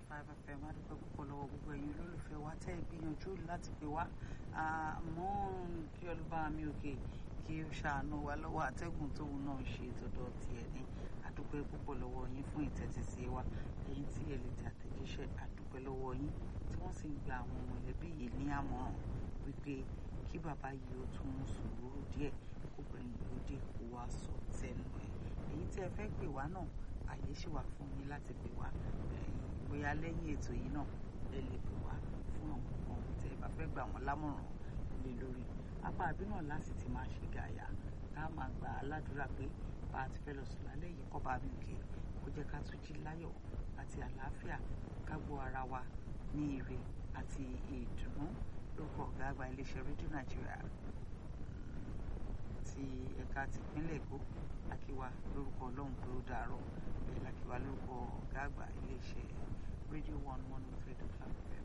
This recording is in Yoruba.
five fm adúpẹ́ púpọ̀ lọ́wọ́ gbogbo ẹ̀yin olólùfẹ́ wa tẹ́ ẹ gbìyànjú láti pè wá àmọ́ kí ọlọ́ba mi òkè kí ó ṣàánú wa lọ́wọ́ atẹ́gùn tóun náà ṣe tọ̀dọ̀ tiẹ̀ ní adúpẹ́ púpọ̀ lọ́wọ́ yín fún ìtẹ́tísí wa ẹ̀yin tí ẹ lè tẹ àtẹ̀jíṣẹ́ adúpẹ́ lọ́wọ́ yín tí wọ́n sì ń gba àwọn mọ̀lẹ́bí yìí ní àmọ̀ràn wípé kí bàbá yìí ó tún sùúrù díẹ̀ kó gbẹ̀yìn ló dé kó wá sọ tẹnu ẹ̀ èyí tí ẹ fẹ́ pè wá náà àyè ṣì wà fún yín láti pè wá bóyá lẹ́yìn ètò yìí náà ẹ lè pè wá fún àwọn ohun tẹ́ ẹ bá fẹ́ gbà wọ́n lámọ̀ràn lé lórí apá àbí náà láti ti máa ṣe gàyà ká máa gbà á ládùúrà pé bá a ti fẹ́ lọ sùn lálẹ́ yìí kọ́ bá mi òkè kó jẹ́ ká tún jí láyọ̀ àti àlàáfíà ká gbọ́ ara wa ní ire àti ìdùnnú lórúkọ ọ̀gá àgbà iléeṣẹ́ rédíò nàìjíríà ti ẹ̀ka tìpínlẹ̀ èkó lákìwá lórúkọ ọlọ́run pé ó dàárọ̀ bẹ́ẹ̀ lákìwá lórúkọ ọ̀gá àgbà iléeṣẹ́ rédíò one one three dot five